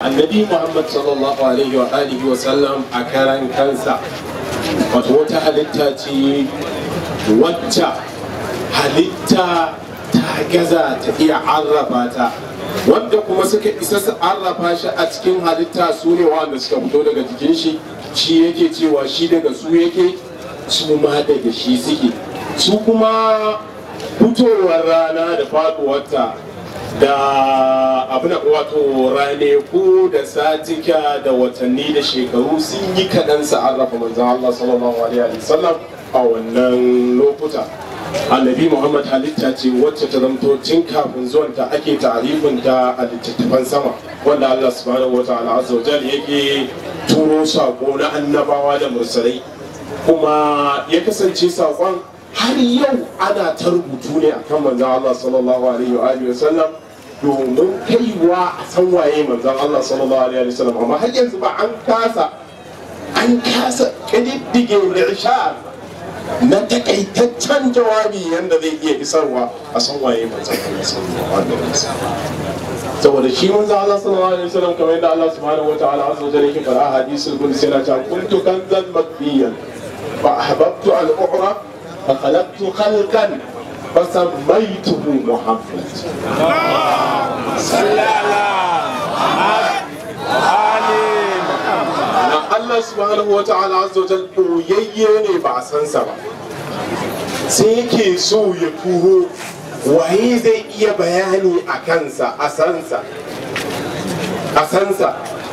annabi muhammad sallallahu alaihi wa alihi wa sallam a karan kansa wato wata halitta ce wacce halitta ta gaza ta iya arrafa ta wanda kuma suka isa su arrafa shi a cikin halitta su ne wanda suka fito daga jikin shi shi yake cewa shi daga su yake su ma daga shi suke su kuma fitowar rana da faduwarta da abin wato raneku da satika da watanni da shekaru sun yi kaɗan sa'arrafa manzan Allah sallallahu alaihi wasallam a wannan lokuta annabi muhammad halitta ce wacce ta zamto tun kafin zuwanta ake tarifin ta a littattafan sama wanda Allah subhanahu wa ta'ala azza wa yake turo sako na annabawa da mursalai kuma ya kasance sakon har yau ana ta rubutu ne akan manzan Allah sallallahu alaihi wa alihi wasallam domin kaiwa a san waye manzan Allah sallallahu alaihi wa sallam amma har yanzu ba an kasa an kasa kididdige irshad na takaitaccen jawabi yanda zai iya isarwa a san waye manzan Allah sallallahu alaihi wa sallam saboda shi manzan Allah sallallahu alaihi wa sallam kamar yadda Allah subhanahu wa ta'ala azza wa jalla yake fara hadisul qudsi yana cewa kuntu kanzan makfiyan fa ahbabtu an u'ra فخلقت خلقا فسميته محمد صلى na Allah subhanahu wa ta'ala azza wa jalla koyayye ne ba a san sa ba sai yake so ya turo waye zai iya bayani a kansa a sansa a sansa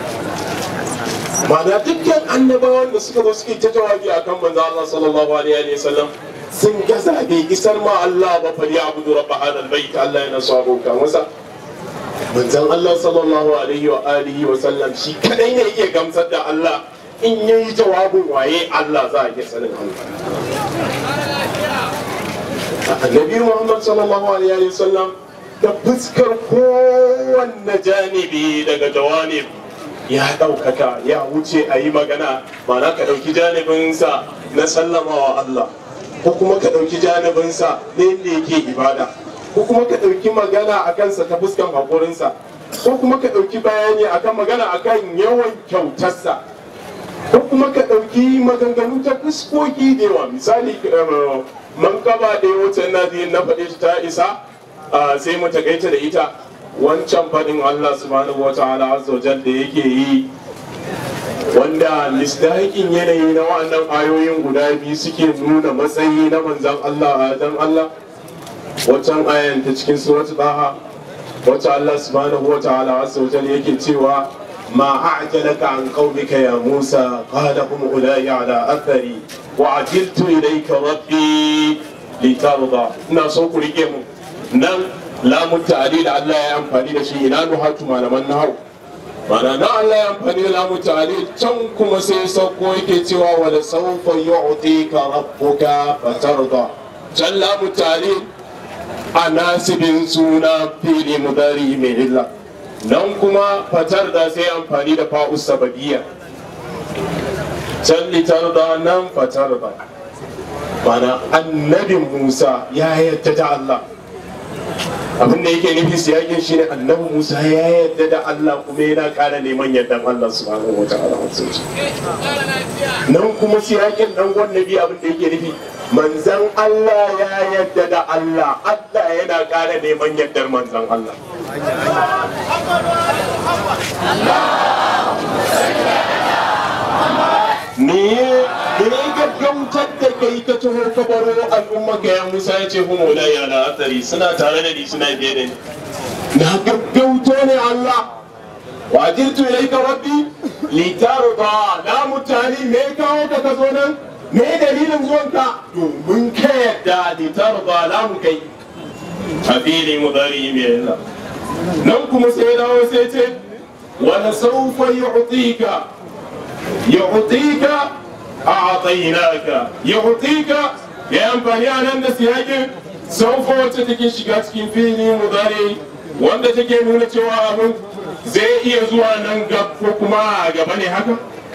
ma'ana dukkan annabawan da suka zo suke ta jawabi akan manzo Allah sallallahu alaihi wa sallam sun gaza bai isar ma Allah ba fa ya abudu rabba hadal bait Allah yana so abota masa manzon Allah sallallahu alaihi wa alihi wa sallam shi kadai ne iya gamsar da Allah in yayi jawabin waye Allah za a iya sanin Allah annabi Muhammad sallallahu alaihi wa sallam da fuskar kowanne janibi daga jawanib ya ɗaukaka ya wuce a yi magana mana ka ɗauki janibinsa na sallamawa Allah ko kuma ka ɗauki janibinsa na yadda yake ibada ko kuma ka ɗauki magana a kansa ta fuskan haƙurinsa ko kuma ka ɗauki bayani akan magana akan yawan kyautarsa ko kuma ka ɗauki maganganu ta fuskoki da yawa misali man kaba da ya wuce na na faɗe ta isa sai mu takaita da ita wancan faɗin Allah subhanahu wa ta'ala azza da yake yi wanda misdaƙin yanayi na wannan ayoyin guda biyu suke nuna matsayi na manzan Allah a dan Allah wancan ayan ta cikin suratul Taha wacce Allah subhanahu wa ta'ala azza yake cewa ما أعجلك عن قومك يا موسى قال هم أولئك على أثري وعجلت إليك ربي لترضى ناسوك رجيم نم لا متعليل الله يا أمفاني لشيء لا نهات ما لمن نهو mana na Allah ya amfani da lamu tare can kuma sai sauko yake cewa wala sawfa yu'tika rabbuka fatarda can lamu tare a nasibin suna fili mudari mai illa nan kuma fatar da sai amfani da fa'us sababiyya can litar da nan fatar da mana annabin musa ya yadda da Allah abin da yake nufi siyakin shi ne annabi musa ya yadda da Allah kuma yana kara neman yardan Allah subhanahu wa ta'ala nan kuma siyakin dan nabi abin da yake nufi manzan Allah ya yadda da Allah Allah yana kara neman yardar manzan Allah me me gaggautar da kai ka taho ka baro al'umma ka ya Musa ya ce humo la ya la athari suna tare da ni suna biye da ni na gaggauto ne Allah wa jirtu ilayka rabbi li tarda la mutani me kawo ka ka zo nan me dalilin zuwanka domin ka yadda li tarda la mu kai a fili mudari mai yana nan kuma sai dawo sai ce wala saufa yu'tika yu'tika a'tainaka yu'tika ya amfani a nan da siyakin saufa wacce take shiga cikin fili mudari wanda take nuna cewa abin zai iya zuwa nan gab ko kuma a gaba ne haka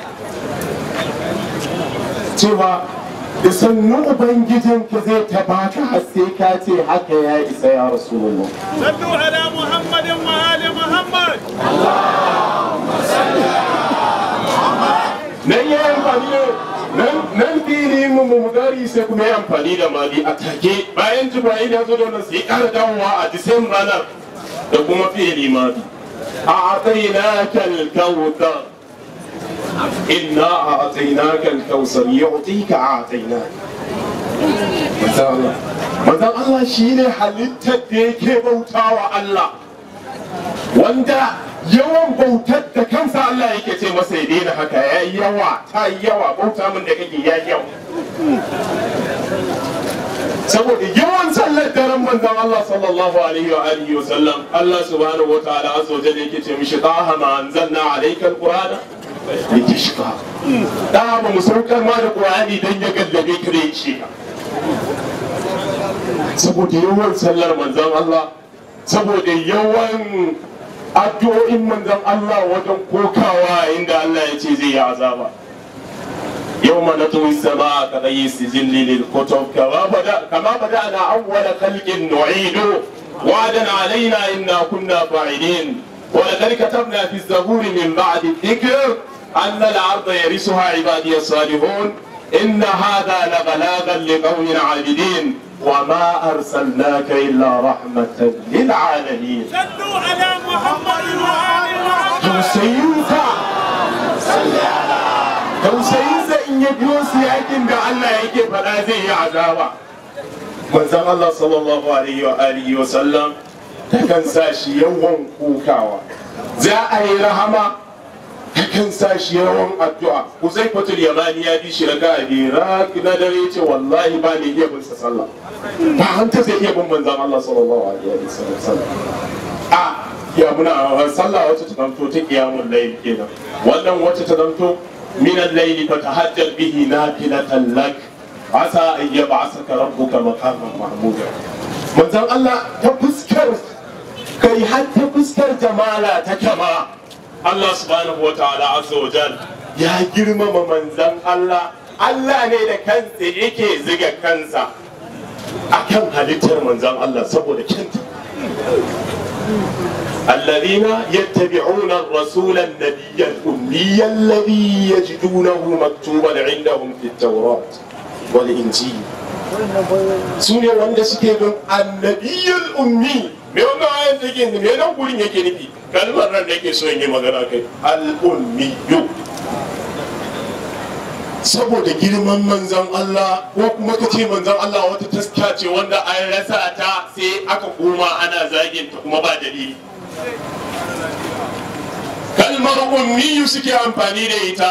cewa da sannu ubangijinka zai taba ka har sai ka ce haka ya isa ya rasulullah صلوا على محمد وآل محمد mu mudari sai kuma ya amfani da mali a take bayan jibril ya zo da wannan sai ƙara dawowa a disem ranar da kuma fi'ili madi a atainaka al-kawthar inna a atainaka al-kawthar yu'tika a atainaka manzan Allah shi ne halittar da yake bautawa Allah wanda yawan bautar da kansa Allah yake ce masa ya daina haka ya yi yawa ta yi yawa bauta min da kake ya yawa saboda yawan sallar daren manzan Allah sallallahu alaihi wa alihi wa sallam Allah subhanahu wa ta'ala azza wa jalla yake ce mishi taha ma anzalna alayka alqur'ana litashqa da ba mu saukar ma da qur'ani dan ya gallabe ka da yake saboda yawan sallar manzan Allah saboda yawan addu'o'in manzan Allah wajen kokawa inda Allah ya ce zai yi azaba يوم نطوي السماء كغي السجل للكتب كما بدأ كما بدأنا أول خلق نعيد وعدا علينا إنا كنا فاعلين ولقد كتبنا في الزبور من بعد الذكر أن الأرض يرثها عبادي الصالحون إن هذا لبلاغا لقوم عابدين وما أرسلناك إلا رحمة للعالمين صلوا على محمد وآل محمد tausayinsa tausayinsa in ya biyo su yakin da Allah yake faɗa zai yi azaba manzon Allah sallallahu alaihi wa alihi wa sallam takan sa shi yawan kukawa za a yi rahama takan sa shi yawan addu'a Huzaifatul Yamani ya bi shi raka a bira na dare ce wallahi ba ne iya bin sa sallah ba hanta zai iya bin manzon Allah sallallahu alaihi wa sallam a ya muna sallah wacce ta zamto ta qiyamul layl kenan wannan wacce ta zamto min al-layl fa tahajjal bihi nafilatan lak asa an yab'asaka rabbuka maqaman mahmuda manzon Allah ta fuskar kai har ta fuskar jamala ta kama Allah subhanahu wa ta'ala azza wa jal ya girmama manzon Allah Allah ne da kansa yake ziga kansa akan halittar manzon Allah saboda kyanta الذين يتبعون الرسول النبي الأمي الذي يجدونه مكتوبا عندهم في التوراة والإنجيل سنة wanda suke bin annabiyul ummi me wannan ayan take me nan gurin yake nufi kalmar nan da yake so in yi magana kai al ummiyu saboda girman manzan Allah ko kuma ka ce manzan Allah wata taska ce wanda an rasa ta sai aka koma ana zagin ta kuma ba dalili kalmar ummiyu suke amfani da ita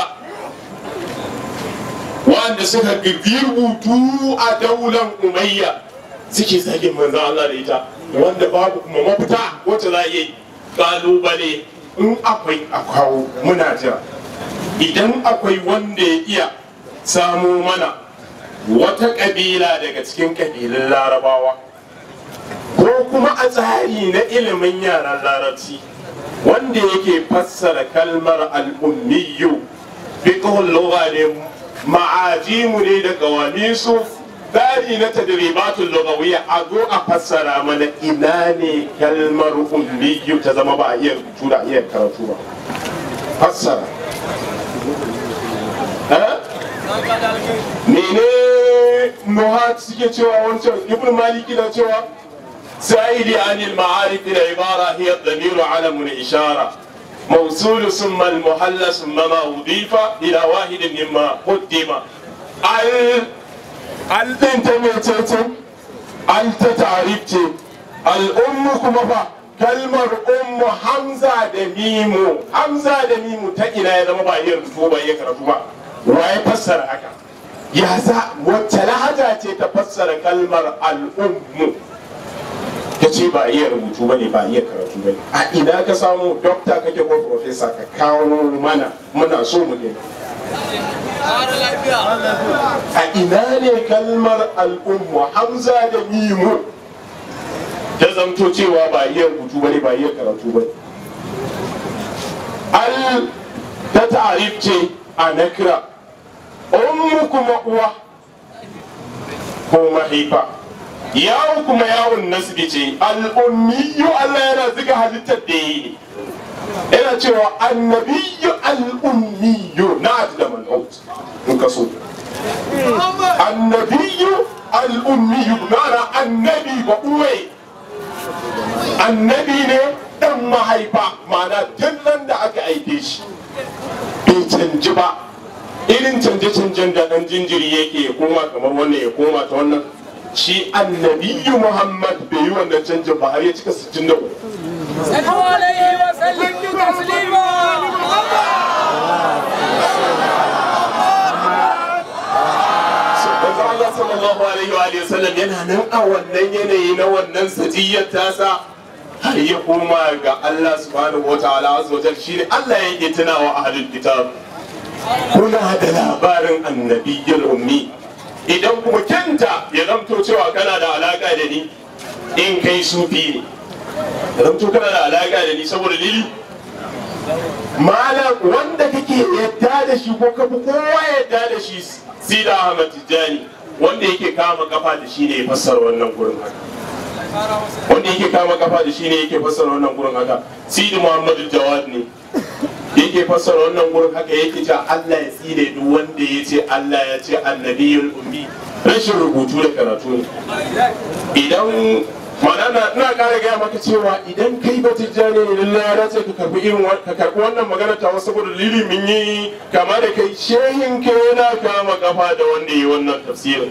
wanda suka girgi rubutu a daular umayya suke zagin manzan Allah da ita wanda babu kuma mafita wacce za a yi kalubale in akwai a kawo muna jira idan akwai wanda ya iya samo mana wata ƙabila daga cikin ƙabilun larabawa ko kuma a tsari na ilimin yaran larabci wanda yake fassara kalmar al'ummiyu fiqhul lugha ne ma'ajimu ne da gawamisu tsari na tadribatul lughawiyya a zo a fassara mana ina ne kalmar ummiyu ta zama ba a iya rubutu da iya karatu ba fassara mene nuhat suke cewa wancan ibn maliki na cewa سائل عن المعارف العبارة هي الضمير علم الإشارة موصول ثم المحل ثم ما أضيف إلى واحد مما قدم ال ال انت ميتيتم ال تتعرفت الأم كما فا kalmar ummu hamza da mimu hamza da mimu ta ina ya zama ba iya rubutu ba iya karatu ba wa ya fassara haka ya za wacce lahaja ce ta fassara kalmar al'ummu ta ce ba iya rubutu ba ne ba iya karatu ba ne a ina ka samu dokta kake ko profesa ka kawo mana muna so mu gani a ina ne kalmar al'ummu hamza da mimu ta zamto cewa ba iya rubutu ba ne ba iya karatu ba ne al ta ta'arif ce a nakira ummu kuma uwa ko mahaifa yawon kuma yawon nasbi ce al'ummiyu Allah yana ziga halittar da yi yana cewa annabiyyu al-ummiyyu na da man'ut in ka so annabiyyu al-ummiyyu ma'ana annabi ba uwe annabi ne dan mahaifa ma'ana tun nan da aka aike shi bai canji ba irin canje-canjen da dan jinjiri yake ya koma kamar wannan ya koma ta wannan shi annabiyyu muhammad bai yi wannan canjin ba har ya cika 63 صلوا عليه وسلموا تسليما manzo Allah sallallahu alaihi wa alihi wasallam yana nan a wannan yanayi na wannan sajiyar tasa har ya koma ga Allah subhanahu wa ta'ala azza wajal shine Allah yake tunawa ahlul kitab kuna da labarin annabiyyul ummi idan kuma kenta ya zamto cewa kana da alaka da ni in kai sufi ne ya zamto kana da alaka da ni saboda lili malam wanda kake yadda da shi ko kafi kowa yadda da shi sida ahmad tijjani wanda yake kama kafa da shi ne ya fassara wannan gurin haka wanda yake kama kafa da shi ne yake fassara wannan gurin haka sidi muhammadu jawad ne yake fassara wannan gurin haka yake cewa Allah ya tsine duk wanda ya ce Allah ya ce annabiyul ummi rashin rubutu da karatu ne idan mana na ina ƙara gaya maka cewa idan kai ba tijjani ne lallai ya dace ka karbi irin wa- ka karbi wannan magana ta wasu saboda lili mun yi kama da kai shehin ka yana kama kafa da wanda yi wannan tafsirin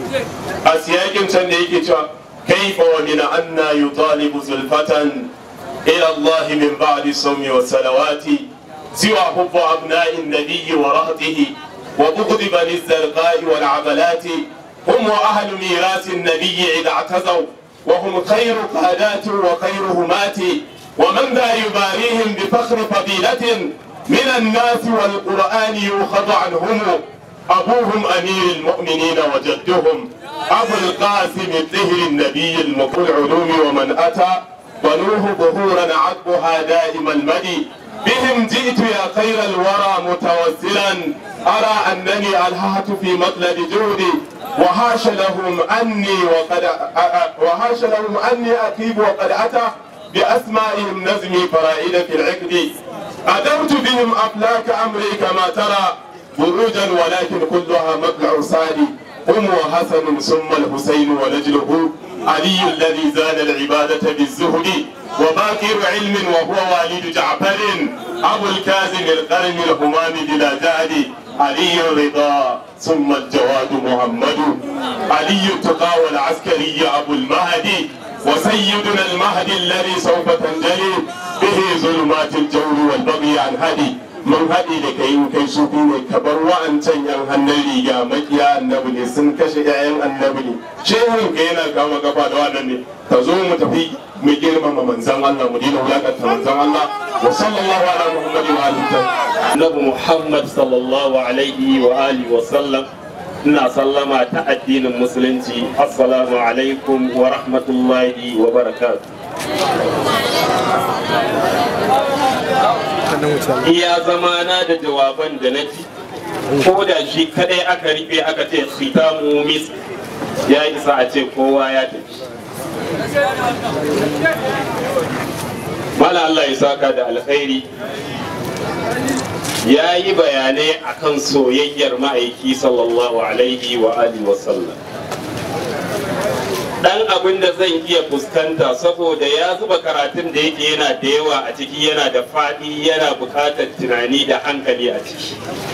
a siyakin can da yake cewa kaifa wa min anna yutalibu zulfatan ila Allah min ba'di sawmi wa salawati siwa hubbu abna'i an-nabiy wa rahtihi wa bughd bani az-zarqa'i wal 'amalati hum wa ahlu miras an-nabiy idha i'tazaw وهم خير قادات وخير همات ومن ذا يباريهم بفخر فضيلة من الناس والقرآن يؤخذ عنهم أبوهم أمير المؤمنين وجدهم أبو القاسم الطهر النبي المقول العلوم ومن أتى بنوه ظهورا عقبها دائم المدي بهم جئت يا خير الورى متوسلا أرى أنني ألهعت في مطلب جهدي وهاش لهم أني وقد وهاش لهم أني أكيب وقد أتى بأسمائهم نزمي فرائد في العقد أدرت بهم أفلاك أمري كما ترى بروجا ولكن كلها مطلع صادي هم وحسن ثم الحسين ونجله علي الذي زاد العبادة بالزهد وباكر علم وهو والد جعفر أبو الكاظم القرن الهمام بلا جهد علي الرضا ثم الجواد محمد علي التقى والعسكري أبو المهدي وسيدنا المهدي الذي سوف تنجلي به ظلمات الجور والبغي عن هدي mun haɗe da kai kai su ne ka bar wa'ancan yan hannun riga makiya annabi ne sun kashe 'ya'yan annabi ne shehun ka yana kama kafa da wannan ne ka zo mu tafi mu girmama manzan Allah mu dina wulakanta manzan Allah wa sallallahu ala muhammadi wa alihi annabi Muhammad sallallahu alaihi wa alihi wa sallam ina sallama ta addinin musulunci assalamu alaikum wa rahmatullahi wa barakatuh iya zamana da jawaban da na ji ko da shi kadai aka rufe aka ce khitamu mis ya isa a ce kowa ya tafi mala Allah ya saka da alkhairi ya yi bayanai akan soyayyar ma'aiki sallallahu alaihi wa alihi wa sallam dan abin da zan iya fuskanta saboda ya zuba karatun da yake yana da yawa a ciki yana da faɗi yana buƙatar tunani da hankali a ciki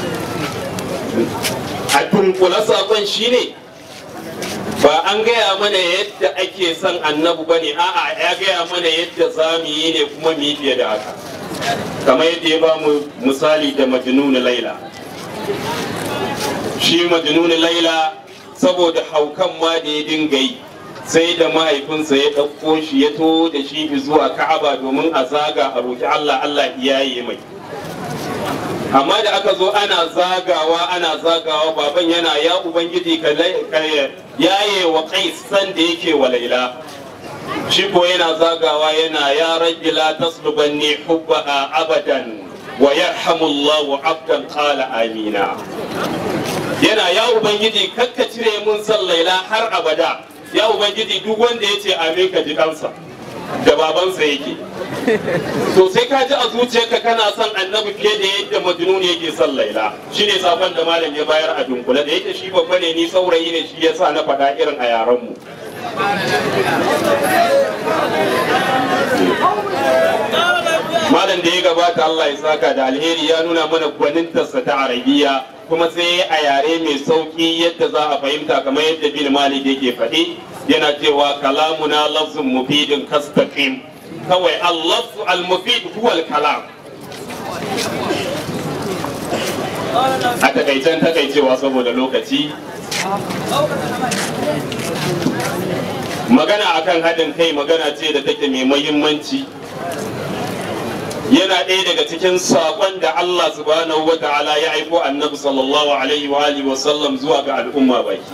a dunkula saƙon shine ba an gaya mana yadda ake son annabu ba ne a'a ya gaya mana yadda za mu yi ne kuma mu yi fiye da haka kamar yadda ya ba mu misali da majnun laila shi majnun laila saboda haukan ma da ya dinga yi sai da mahaifinsa ya ɗauko shi ya to da shi zuwa ka'aba domin a zaga a roki Allah Allah iyaye mai amma da aka zo ana zagawa ana zagawa baban yana ya ubangiji ka yaye wa kai san da yake wa laila shi ko yana zagawa yana ya rabbi la taslubanni hubbaha abadan wa yarhamullahu abdan qala amina yana ya ubangiji kakka cire mun san laila har abada ya ubangiji duk wanda ya ce amin ka ji kansa da babansa yake to sai ka ji a zuciyarka kana son annabi fiye da yadda majnun yake son laila shine sakon da malam ya bayar a dunkule da yake shi babba ne ni saurayi ne shi yasa na faɗa irin a yaran mu malam da ya gabata Allah ya saka da alheri ya nuna mana gwanintarsa ta arabiya kuma sai a yare mai sauki yadda za a fahimta kamar yadda bin malik yake faɗi yana cewa kalamuna lafzun mufidin kastaqim kawai al-lafzu al-mufid huwa al-kalam a takaicen takaicewa saboda lokaci magana akan haɗin kai magana ce da take mai muhimmanci yana ɗaya daga cikin saƙon da Allah subhanahu wa ta'ala ya aiko annabi sallallahu alaihi wa alihi wa sallam zuwa ga al'umma baki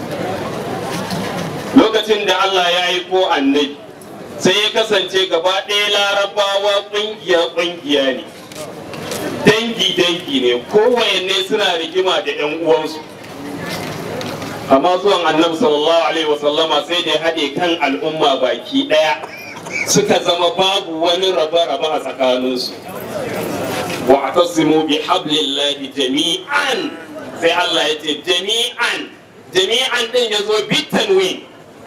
lokacin da Allah ya aiko annabi sai ya kasance gaba ɗaya larabawa ƙungiya ƙungiya ne dangi dangi ne kowanne suna rigima da 'yan uwansu amma zuwan annabi sallallahu alaihi wa sallama sai da ya haɗe kan al'umma baki ɗaya suka zama babu wani raba-raba a tsakaninsu wa atasimu bi hablillahi jami'an sai Allah ya ce jami'an jami'an din ya zo bitanwi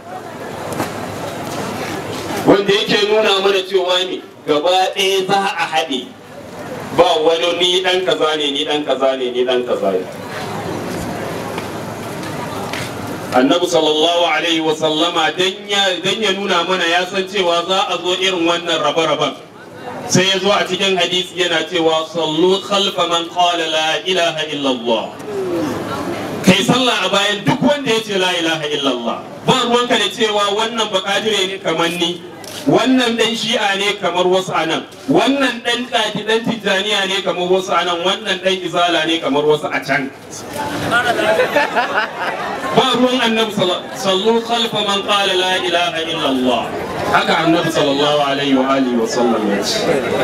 wanda yake nuna mana cewa ne gaba ɗaya za a haɗe ba wani ni ɗan kaza ne ni ɗan kaza ne ni ɗan kaza ne annabi sallallahu alaihi wa sallama dan ya nuna mana ya san cewa za a zo irin wannan rabe-raben sai ya zo a cikin hadisi yana cewa sallu khalfa man qala la ilaha illallah kai sallah a bayan duk wanda ya ce la ilaha illallah ba ruwanka da cewa wannan bakadire ne kamar ni wannan dan shi'a ne kamar wasu anan wannan dan ɗaki dan tijjaniya ne kamar wasu anan wannan dan izala ne kamar wasu a can ba ruwan annabi sallu khalfa man qala la ilaha illallah haka annabi sallallahu alaihi wa alihi wa sallam ya ce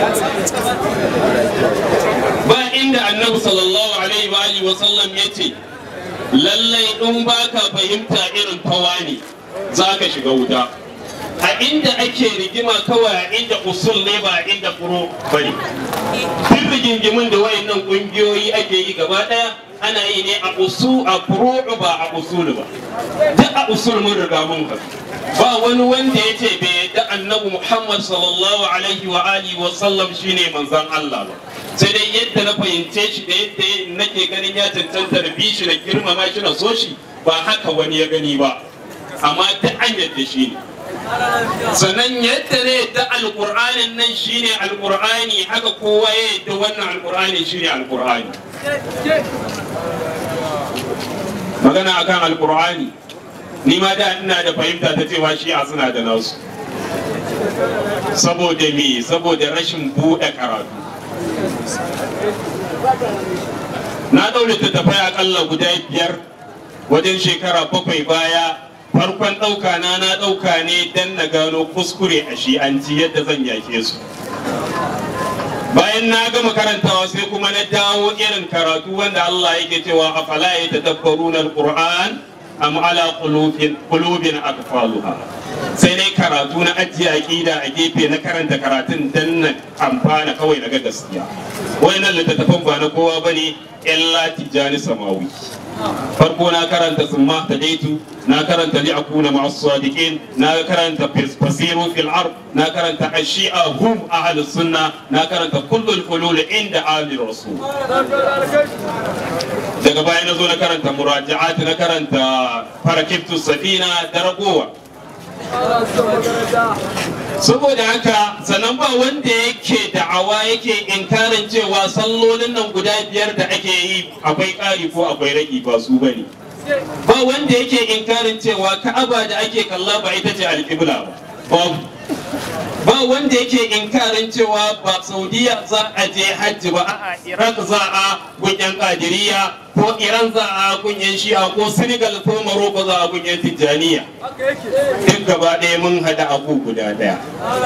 ba inda annabi sallallahu alaihi wa alihi wa sallam ya ce lallai in baka fahimta irin tawani za ka shiga wuta a inda ake rigima kawai a inda usul ne ba a inda furo bane duk rigingimin da wayannan kungiyoyi ake yi gaba daya ana yi ne a usu a furo ba a usul ba duk a usul mun riga mun ka ba wani wanda ya ce bai yadda annabi muhammad sallallahu alaihi wa alihi wa sallam shine manzon allah ba sai dai yadda na fahimce shi da yadda nake ganin ya cancanta da bi shi na girmama shi na so shi ba haka wani ya gani ba amma duk an yadda shi ne sannan yadda ne yadda alƙur'anin nan shine alƙur'ani haka kowa ya yadda wannan alƙur'ani shine alƙur'ani magana akan alƙur'ani ni ma da ina da fahimta ta cewa shi'a suna da nasu saboda me saboda rashin buɗe karatu na ɗaure tattafai akalla guda biyar wajen shekara bakwai baya farkon ɗauka na na ɗauka ne don na gano kuskure a shi'anci yadda zan yake su bayan na gama karantawa sai kuma na dawo irin karatu wanda Allah yake cewa a fala ya tadabbaruna alquran am ala qulubin aqfaluha sai dai karatu na ajiye aqida a gefe na karanta karatun dan na amfana kawai daga gaskiya wayannan littattafan ba na kowa bane illa tijani samawi farko na karanta summa tadaitu na karanta li akuna ma sadiqin na karanta fasiru fil ard na karanta ashi'a hum ahli sunna na karanta kullul hulul inda ahli rasul daga baya na zo na karanta muraja'at na karanta farakibtu safina da ragowa saboda haka sannan ba wanda yake da'awa yake inkarin cewa sallolin nan guda biyar da ake yi akwai ƙari ko akwai ragi ba su bane ba wanda yake inkarin cewa ka'aba da ake kalla ba ita ce alƙibla ba ba wanda yake inkarin cewa ba saudiya za a je hajji ba a iraq za a gunyan kadiriya ko iran za a gunyan shi'a ko senegal ko morocco za a gunyan tijjaniya duk gaba ɗaya mun hada abu guda ɗaya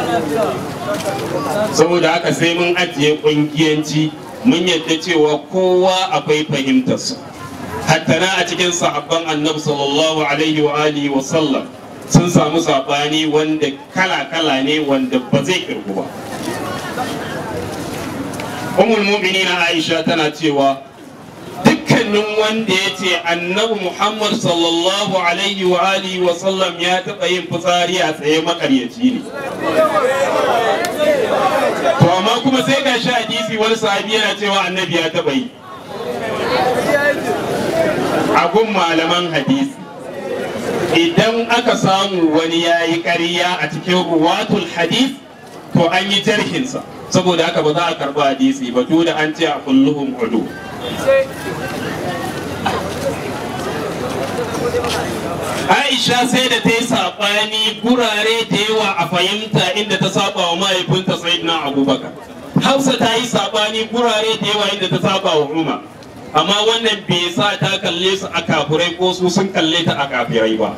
saboda haka sai mun ajiye ƙungiyanci mun yadda cewa kowa akwai fahimtarsa hatta na a cikin sahabban annabi sallallahu alaihi wa alihi wa sallam sun samu saɓani wanda kala-kala ne wanda ba zai kirgu ba umul mu'minina aisha tana cewa dukkanin wanda ya ce annabi muhammad sallallahu alaihi wa alihi wa sallam ya taɓa yin fitsari a tsaye makaryaci ne to amma kuma sai ga shi hadisi wani sahabi yana cewa annabi ya taɓa yi a gun malaman hadisi idan aka samu wani ya yi ƙarya a cikin ruwatul hadis to an yi jarhinsa saboda haka ba za a karɓi hadisi ba da an ce a kulluhum udu Aisha sai da ta yi saɓani gurare da yawa a fahimta inda ta saba wa mahaifinta Sayyidina Abubakar. Hausa ta yi saɓani gurare da yawa inda ta saba wa Umar. Amma wannan bai sa ta kalle su a kafirai ko su sun kalle ta a kafirai ba.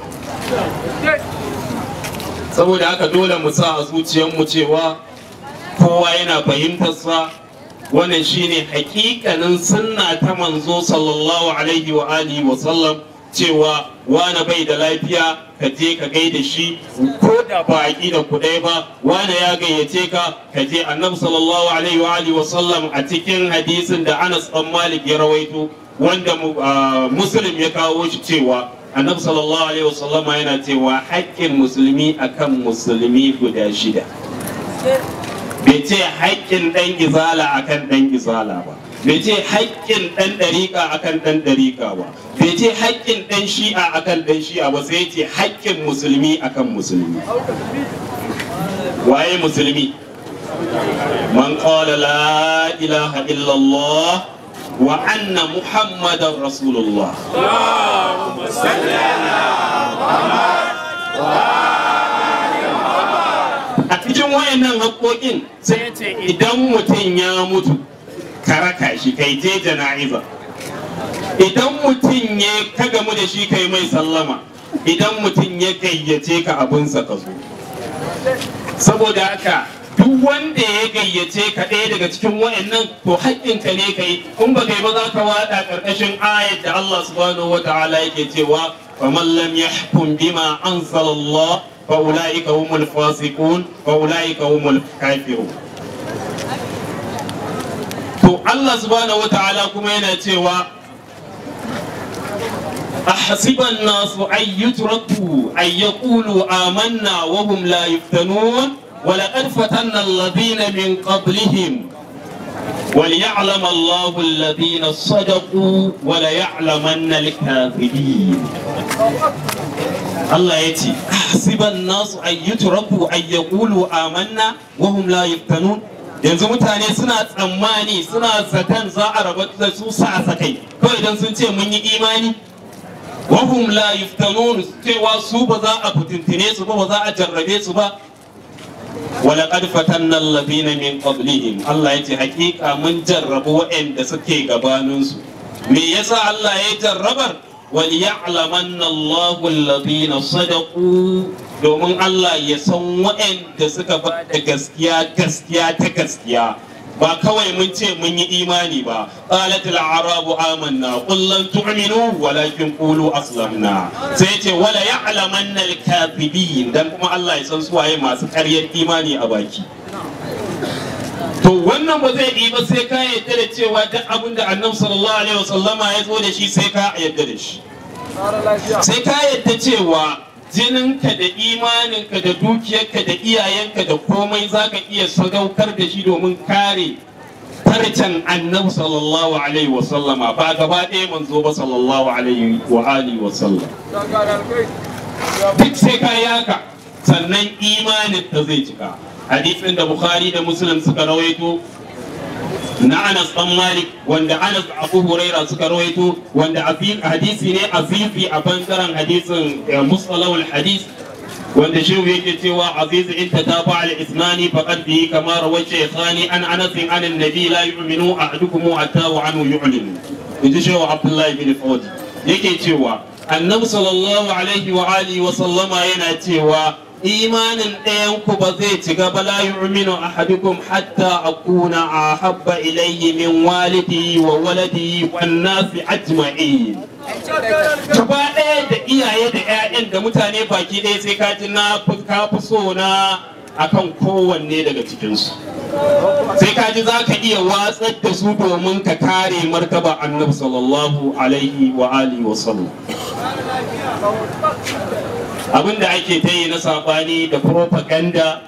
Saboda haka dole mu sa a zuciyarmu cewa kowa yana fahimtarsa wannan shine hakikanin sunna ta manzo sallallahu alaihi wa alihi wa sallam cewa wane bai da lafiya ka je ka gaida shi ko da ba aqida ku ɗaya ba wane ya gayyace ka ka je annabi sallallahu alaihi wa alihi wa sallam a cikin hadisin da Anas dan Malik ya rawaito wanda Muslim ya kawo shi cewa annabi sallallahu alaihi wa sallam yana cewa haƙƙin musulmi akan musulmi guda shida bai ce haƙƙin ɗan izala akan ɗan izala ba bai ce haƙƙin ɗan ɗariƙa akan ɗan ɗariƙa ba bai ce haƙƙin ɗan shi'a akan ɗan shi'a ba sai ce haƙƙin musulmi akan musulmi waye musulmi man qala la ilaha illallah wa anna muhammadan rasulullah a cikin wayannan haƙoƙin sai ce idan mutum ya mutu ka raka shi kai je jana'iza idan mutum ya ka gamu da shi kai mai sallama idan mutum ya gayyace ka abinsa ka zo saboda haka duk wanda ya gayyace ka ɗaya daga cikin wayannan to haƙƙinka ne kai in ba kai ba za ka wada ƙarƙashin ayat da Allah subhanahu wata'ala yake cewa faman lam yahkum bima anzalallah fa ulaika humul fasiqun fa ulaika humul kafirun to Allah subhanahu wata'ala kuma yana cewa أحسب الناس أن يتركوا أن يقولوا آمنا وهم لا يفتنون ولقد فتنا الذين من قبلهم وليعلم الله الذين صدقوا وليعلمن الكاذبين الله يتي أحسب الناس أن يتركوا أن يقولوا آمنا وهم لا يفتنون yanzu mutane suna tsammani suna zaton za a rabu da su sa sakai kawai idan sun ce mun yi imani wahum la yuftanun cewa su ba za a fitintine su ba ba za a jarrabe su ba ولقد فتنا الذين من قبلهم الله yace hakika mun jarrabu waɗanda suke gabaninsu me yasa Allah ya jarrabar wal ya'lamanna Allahu alladhina sadaqu domin Allah ya san waɗanda suka ba da gaskiya gaskiya ta gaskiya ba kawai mun ce mun yi imani ba qalat al arabu amanna qul lan tu'minu walakin qulu aslamna sai ce wala ya'lamanna al kadhibin dan kuma Allah ya san suwaye masu ƙaryar imani a baki to wannan ba zai yi ba sai ka yadda da cewa duk abin da annabi sallallahu alaihi wasallama ya zo da shi sai ka yadda da shi sai ka yadda cewa jininka da imaninka da dukiyarka da iyayenka da komai za ka iya sadaukar da shi domin kare farcen annabi sallallahu alaihi wasallama ba gaba ɗaya manzo ba sallallahu alaihi wa alihi wasallam duk sai ka yaka sannan imanin ta zai cika hadisin da bukhari da muslim suka rawaito na Anas dan Malik wanda Anas da Abu Huraira suka rawaito wanda hadisi ne azizi a bangaren hadisin mustalahul hadis wanda shehu yake cewa aziz in ta tafa al isnani faqad bihi kama rawai shaykhani an Anas an annabi la yu'minu ahadukum hatta wa anhu yu'linu inji shehu Abdullahi bin Fawzi yake cewa annabi sallallahu alaihi wa alihi wa sallama yana cewa imanin ɗayan ku ba zai ci gaba la yu'minu ahadukum hatta akuna ahabba ilayhi min walidihi wa waladihi wan nasi ajma'in gaba ɗaya da iyaye da 'ya'yan da mutane baki ɗaya sai ka ji na fi- ka fi so na akan kowanne daga cikinsu sai ka ji za ka iya watsar da su domin ka kare martaba annabi sallallahu alaihi wa alihi wa sallam abin da ake ta yi na sabani da propaganda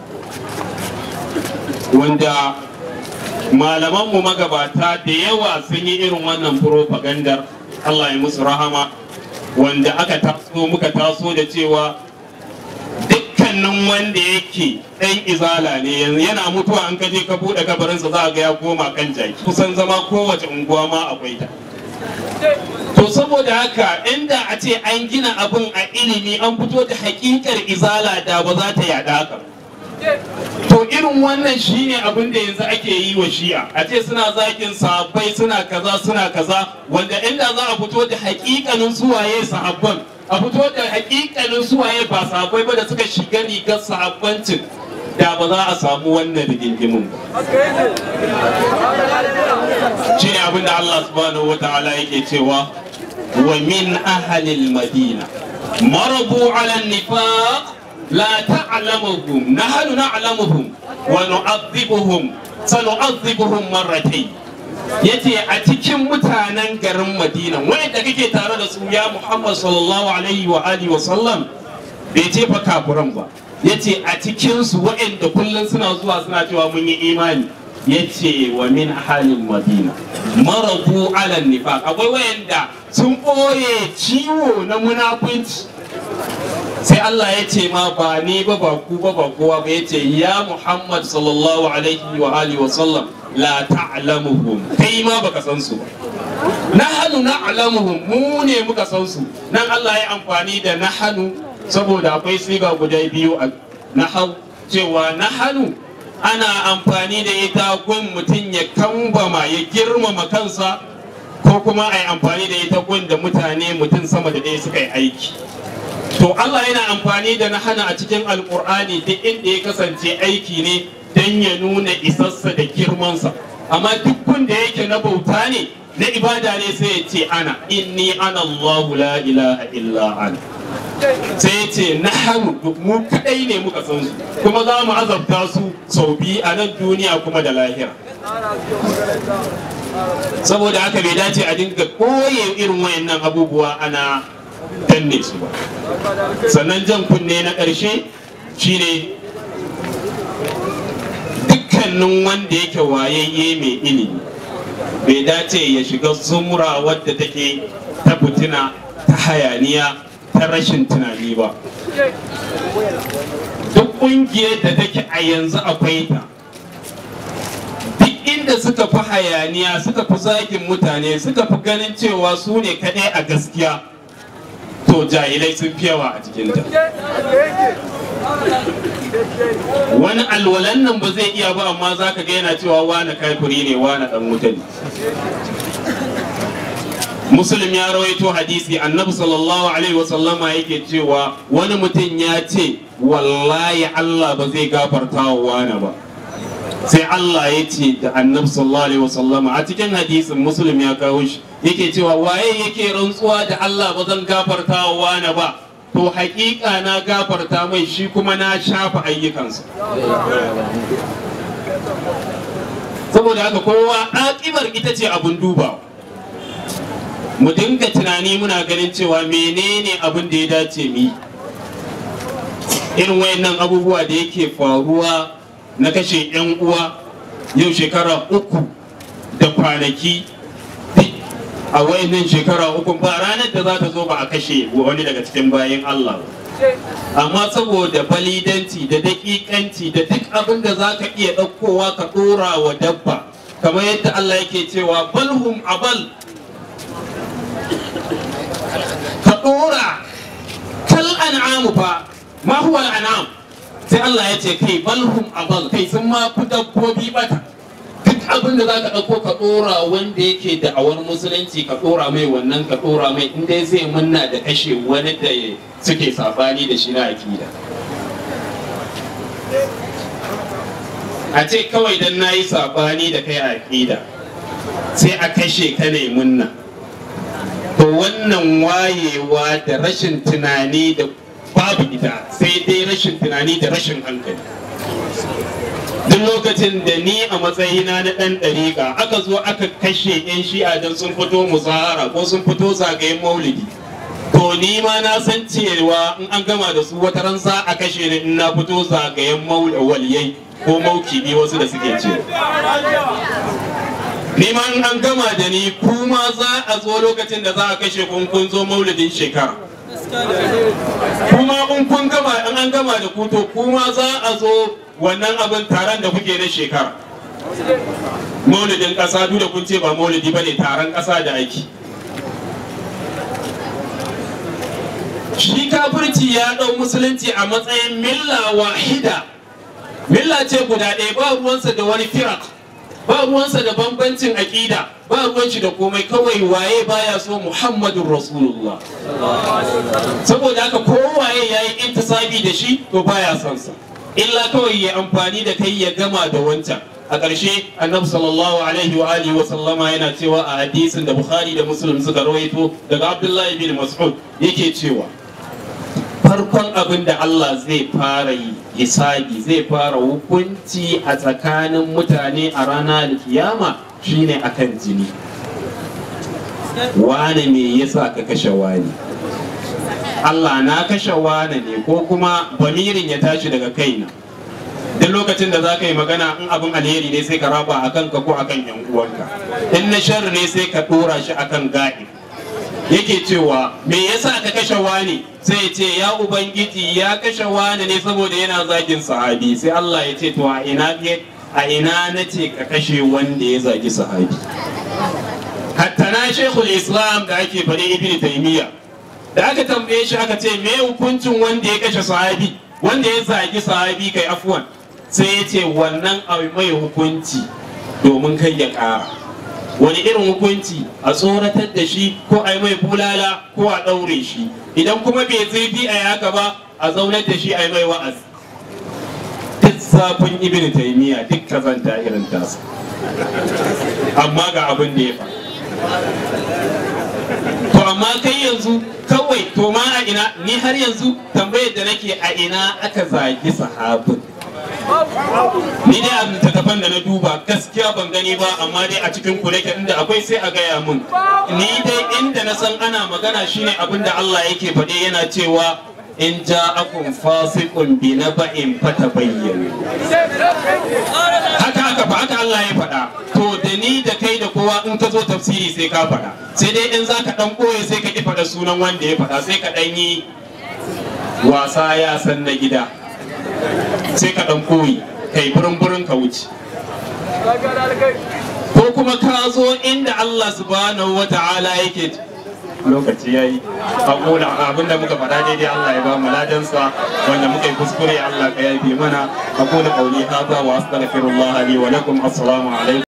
wanda malamanmu magabata da yawa sun yi irin wannan propagandar Allah ya musu rahama wanda aka taso muka taso da cewa dukkanin wanda yake ɗan izala ne yanzu yana mutuwa an kaje ka buɗe kabarinsa za a ga ya koma kan jaki kusan zama kowace unguwa ma akwai ta to saboda haka inda a ce an gina abin a ilimi an fito da hakikar izala da ba za ta yada haka to irin wannan shine abin da yanzu ake yi wa shi'a a ce suna zakin sahabbai suna kaza suna kaza wanda inda za a fito da hakikanin suwaye sahabban a fito da hakikanin suwaye ba sahabbai ba da suka shiga rigar sahabbancin da ba za a samu wannan rigingimin ba shine abin da Allah subhanahu wa ta'ala yake cewa wa min ahalil madina marabu ala nifaq la ta'lamuhum nahnu na'lamuhum wa nu'adhibuhum sanu'adhibuhum marratayn yace a cikin mutanen garin Madina wanda kake tare da su ya Muhammad sallallahu alaihi wa alihi wa sallam bai ce fa kafuran ba yace a cikin su waɗanda kullun suna zuwa suna cewa mun yi imani yace wa min halin madina marabu ala nifaq akwai wayanda sun ɓoye ciwo na munafunci sai Allah ya ce ma ba ni ba ba ku ba ba kowa ba ya ce ya Muhammad sallallahu alaihi wa alihi wa sallam la ta'lamuhum kai ma baka san su ba nahanu na'lamuhum mu ne muka san su nan Allah ya amfani da nahanu saboda akwai siga guda biyu a nahau cewa nahanu ana amfani da ita gun mutum ya kambama ya girmama kansa ko kuma a yi amfani da ita gun da mutane mutum sama da ɗaya suka yi aiki to Allah yana amfani da nahana a cikin alkur'ani duk inda ya kasance aiki ne don ya nuna isassa da girmansa amma duk wanda yake na bauta ne na ibada ne sai ya ce ana inni ana Allahu la ilaha illa ana sai ya ce nahanu mu kadai ne muka san su kuma za mu azabta su sau biyu a nan duniya kuma da lahira saboda haka bai dace a dinga koye irin wayannan abubuwa ana danne su ba sannan jan kunne na ƙarshe shine dukkanin wanda yake wayayye mai ilimi bai dace ya shiga zumura wadda take ta fitina ta hayaniya ta rashin tunani ba duk ƙungiyar da take a yanzu akwai ta duk inda suka fi hayaniya suka fi zagin mutane suka fi ganin cewa su ne kaɗai a gaskiya to jahilai sun fi yawa a cikinta wani alwalan nan ba zai iya ba amma za ka ga yana cewa wane kafiri ne wane dan wuta ne muslim ya rawaito hadisi annabi sallallahu alaihi wasallama yake cewa wani mutum ya ce wallahi allah ba zai gafarta wa wane ba sai Allah ya ce da annabi sallallahu alaihi wasallama a cikin hadisin muslim ya kawo shi yake cewa waye yake rantsuwa da Allah ba zan gafarta wa wani ba to hakika na gafarta mai shi kuma na shafa ayyukansa saboda haka kowa akibar ita ce abun duba mu dinga tunani muna ganin cewa menene abin da ya dace mi irin wayannan abubuwa da yake faruwa na kashe 'yan uwa yau shekara uku da kwanaki a wayannan shekara uku ba ranar da za ta zo ba a kashe wani daga cikin bayan Allah amma saboda balidanci da daƙiƙanci da duk abin da za ka iya ɗaukowa ka ɗora wa dabba kamar yadda Allah yake cewa balhum abal ka ɗora kal an'amu fa ma huwa al'anam sai Allah ya ce kai balhum abal kai sun ma fi dabbobi bata duk abin da za ka ɗauko ka ɗora wanda yake da awar musulunci ka ɗora mai wannan ka ɗora mai in dai zai munna da kashe wani da suke sabani da shi na akida a ce kawai dan na yi sabani da kai a aƙida sai a kashe ka ne munna to wannan wayewa da rashin tunani da babu ita sai dai rashin tunani da rashin hankali duk lokacin da ni a matsayina na ɗan ɗariƙa aka zo aka kashe 'yan shi'a don sun fito musahara ko sun fito zagayen maulidi to ni ma na san cewa in an gama da su wata ran za a kashe ni in na fito zagayen waliyai ko maukibi wasu da suke ce ni ma in an gama da ni kuma za a zo lokacin da za a kashe kun kun zo maulidin shekara kuma in kun gama in an gama da ku to kuma za a zo wannan abin taron da kuke na shekara maulidin ƙasa duk da kun ce ba maulidi ba ne taron ƙasa da aiki shi kafirci ya ɗau musulunci a matsayin milla wahida milla ce guda ɗaya ba ruwansa da wani firak ba ruwansa da bambancin aƙida ba ruwan shi da komai kawai waye baya so muhammadun rasulullah saboda haka kowaye ya yi intisabi da shi to baya son sa illa kawai ya amfani da kai ya gama da wancan a ƙarshe annabi sallallahu alaihi wa alihi wa sallama yana cewa a hadisin da bukhari da muslim suka rawaito daga abdullahi bin mas'ud yake cewa farkon abin da Allah zai fara yi hisabi zai fara hukunci a tsakanin mutane a ranar kiyama shine akan jini wane me yasa ka kashe wani Allah na kashe wane ne ko kuma bamirin ya tashi daga kaina duk lokacin da za ka yi magana in abin alheri ne sai ka raba a kanka ko a kan yan uwanka in na sharri ne sai ka dora shi akan ga'i yake cewa me yasa ka kashe wani sai ce ya ubangiji ya kashe wani ne saboda yana zagin sahabi sai Allah ya ce to a ina a ina na ce ka kashe wanda ya zagi sahabi hatta na shekul islam da ake faɗi ibn taymiya da aka tambaye shi aka ce me hukuncin wanda ya kashe sahabi wanda ya zagi sahabi kai afwan sai ya ce wannan abu mai hukunci domin kai ya ƙara wani irin hukunci a tsoratar da shi ko a yi mai bulala ko a ɗaure shi idan kuma bai zurfi a haka ba a zaunar da shi a yi mai wa'azi duk zafin ibn taimiyya duk kazanta irin tasa amma ga abin da ya fa to amma kai yanzu kawai to ma a ina ni har yanzu tambayar da nake a ina aka zagi sahabin ni dai a littattafan da na duba gaskiya ban gani ba amma dai a cikin ku nake inda akwai sai a gaya mun ni dai inda na san ana magana shine abin da Allah yake faɗe yana cewa in ja'akum fasiqun bi naba'in fatabayyanu haka haka fa haka Allah ya faɗa to da ni da kai da kowa in ka zo tafsiri sai ka faɗa sai dai in zaka dan koye sai ka ki faɗa sunan wanda ya faɗa sai ka dan yi wasa ya san na gida sai ka dan koyi kai burin burin ka wuce ko kuma ka zo inda Allah subhanahu wa ta'ala yake lokaci ya yi a abinda muka faɗa daidai Allah ya ba mu ladansa wanda muka yi kuskure Allah ka yafe mana aqulu qawli hadha wa astaghfirullah li wa lakum assalamu alaikum